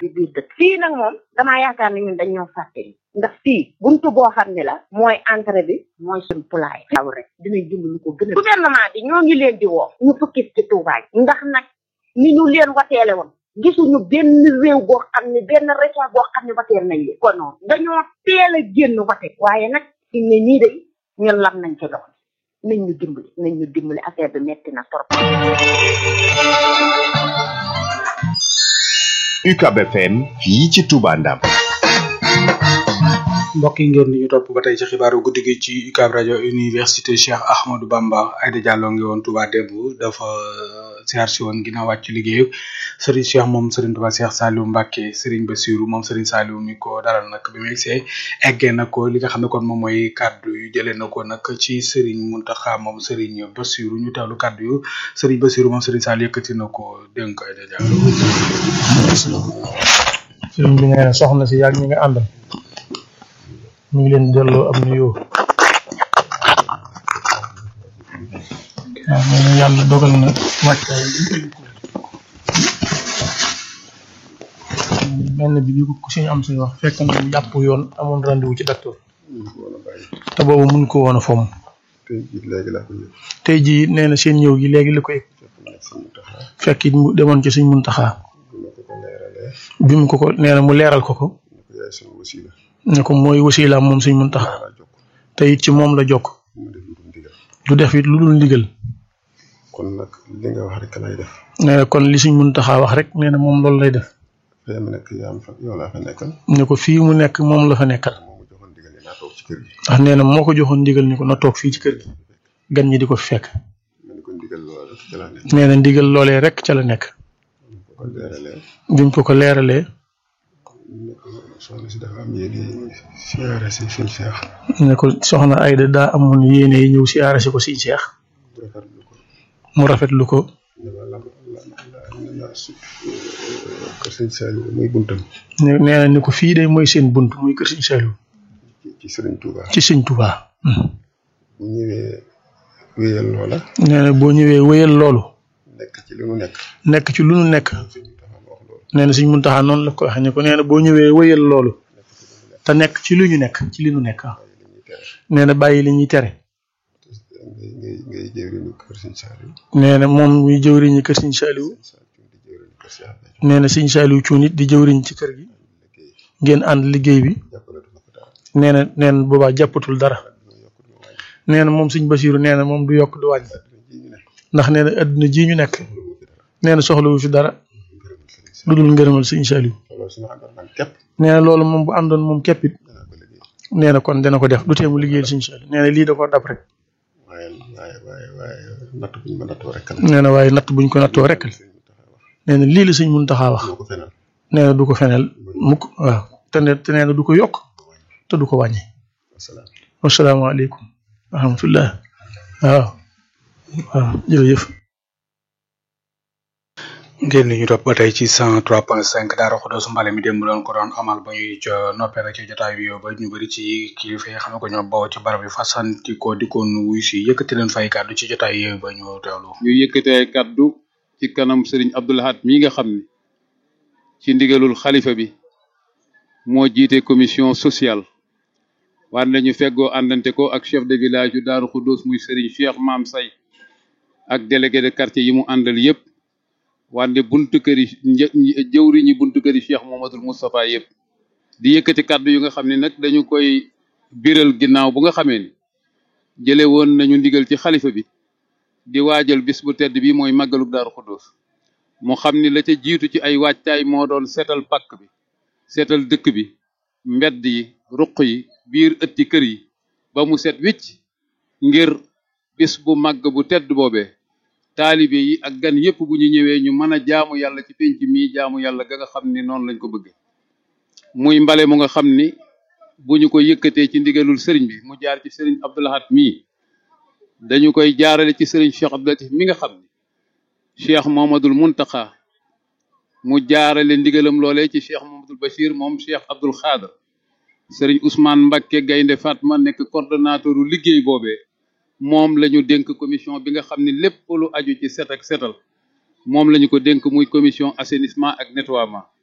ci biir dëkk fii nag moom damaa yaakaar ne ñun dañoo fàtte ndax fii buntu boo xam ne la mooy entrée bi mooy suñu pulaay xaw rek dinañ dund lu ko gën a gouvernement bi ñoo ngi leen di woo ñu fukki ci Touba ndax nag ni ñu leen wateele woon gisuñu benn réew boo xam ne benn région boo xam ne wateel nañ leen kon noonu dañoo teel a génn wate waaye nag fi ne nii de ñun lam nañ ci dox nañ ñu dimbali nañ ñu dimbali affaire bi metti na trop UCAB FM fii ci Touba Ndam mbokk yi ngeen di ñu topp ba tey ci xibaaru guddi gi ci UCAB rajo université Cheikh Ahmadou Bamba Aïda Diallo ngi woon Touba démb dafa siyaar si woon ginnaaw wàcc liggéey Serigne Cheikh moom Serigne Touba Cheikh Saliou Mbacké Serigne Bassirou moom Serigne Saliou mi ko dalal nag bi mu egsee eggee na ko li nga xam ne kon moom mooy kaddu yu jëlee na ko nag ci Serigne Mountakha moom Serigne Bassirou ñu teewlu kaddu yu Serigne Bassirou moom Serigne Saliou yëkkati na ko dénk Aïda Diallo. Serigne bi nee na soxna si yàgg ñi nga àndal. ñu ngi leen delloo am nuyoo waaw nee na yàlla dogal na wàccaay benn bi bi ko suñu am suñu wax fekk na mu jàpp yoon amoon rendez-vous ci docteur te boobu mun ko woon a fomm tey jii nee na seen ñëw gi léegi la ko yëg fekk it mu demoon ci suñ muntaxaa bi mu ko ko nee na mu leeral ko ko ne ko mooy wasilaam moom suñ muntaxa te it ci moom la jokk du def it lu dul ndigal kon nag li nga wax rek lay def nee na kon li suñ muntaxaa wax rek nee na moom loolu lay def fee mu nekk yaa am fa yow laa fa nekkal ne ko fii mu nekk moom la fa nekkal moo ma joxoon digal naa toog ci kër gi ndax nee na moo ko joxoon ndigal ni ko na toog fii ci kër gi gan ñi di ko fi fekk ma ne ko ndigal loolu rek ci laa nekk nee na ndigal loolee rek ca la nekk ko ko leeralee biñ ko ko leeralee soxna si dafa am yéene siyaare si suñ seex ne ko soxna Ayda daa amoon yéene yi ñëw siyaare si ko siñ seex rafetlu ko mu rafetlu ko dama la la la la su kër sëñ Saliou muy buntam ne nee na ni ko fii de mooy seen bunt muy kër siñ Saliou ci ci Sëriñ Touba ci sëñ Touba bu ñëwee wéyal loola nee na boo ñëwee wéyal loolu nekk ci li mu nekk nekk ci lu nu nekk sëñ Mountakha ma wax loolu nee na suñ muntaxaa noonu la ko waxee ne ko nee na boo ñëwee wéyal loolu te nekk ci lu ñu nekk ci li nu nekk waaye li ñuy tere nee na bàyyi li ñuy tere ngay ngay ngay jëwriñu kër sëñ Saliou nee na moom muy jëwriñi kër siñ Saliou sëñ Saliou di jëwriñu kër Cheikh Béthio nee na siñ Saliou cuun it di jëwriñ ci kër gi liggéey ngeen ànd liggéey bi jàppale du ma ko daal nee na nee na boobaa jàppatul dara du ma yokk du ma wàññi nee na moom suñ Basiiru nee na moom du yokk du wàññi dina ji ñu ne ndax nee na adduna ji ñu nekk lu fi dara nee na soxlawu fi dara ngërëmal sëriñ Saliou lu dul ngërëmal sëñ Saliou loolu su ma àndoon man képp nee na loolu moom bu àndoon moom képp it danaa ko liggéey nee na kon dana ko def du tee mu liggéeyal sëñ Saliou nee na lii da ko dab rek waaye waaye waaye waaye natt bu ñu ma nattoo rek la nee na waaye natt buñ ko nattoo rek la sëñ Mountakha wax nee na lii la sëñ Muntaxa wax moo ko fenal nee na du ko feneel mukk waaw te ne te nee na du ko yokk te du ko wàññi wasalaam wasalaamaaleykum wa rahmatullah waaw waaw jërëjëf ngeen ñu topp ba tey ci 103.5 Daara Xudoos Mbale mi démb doon ko doon amal ba ñuy ca noppee rek ci jotaay bi ba ñu bëri ci kilifa yi xam ne ko ñoo bawoo ci barab yi fasanti ko di ko nuyu si yëkkati leen fay kàddu ci jotaay yooyu ba ñu teewlu. ñu yëkkatee kaddu ci kanam sëriñ Abdou Lahad mii nga xam ne ci ndigalul xalifa bi moo jiite commission sociale wante ñu feggoo àndante ko ak chef de village yu Daaru Xuddoos muy sëriñ Cheikh Maam Say ak délégué de quartier yi mu àndal yépp wante buntu kër yi një jëwriñi buntu kër yi Cheikh Mohamadul Moustapha yépp di yëkkati kaddu yu nga xam ne nag dañu koy biral ginnaaw bu nga xamee ni jële woon nañu ndigal ci xalifa bi di waajal bis bu tedd bi mooy màggalug Daaru Xuddoos mu xam ni la ca jiitu ci ay waajtaay moo doon seetal pàkk bi seetal dëkk bi mbedd yi ruq yi biir ëtti kër yi ba mu set wicc ngir bis bu màgg bu tedd boobee taalibe yi ak gan yépp bu ñu ñëwee ñu mën a jaamu yàlla ci penc mii jaamu yàlla ga nga xam ni noonu lañ ko bëgge muy mbale mu nga xam ni bu ñu ko yëkkatee ci ndigalul sëriñ bi mu jaar ci sëriñ Abdou Lahad mii dañu koy jaarale ci sëriñ Cheikh Abdou Latif mi nga xam ni Cheikh Mohamadul Muntaxa mu jaarale ndigalam loolee ci Cheikh Mohamadul Bachir moom Cheikh Abdoul Khadr sëriñ Ousmane Mbakke Gaynde Fatma nekk coordonnateuru liggéey boobee moom la ñu dénk commission bi nga xam ni lépp lu aju ci set ak setal moom la ñu ko dénk muy commission assainissement ak nettoiement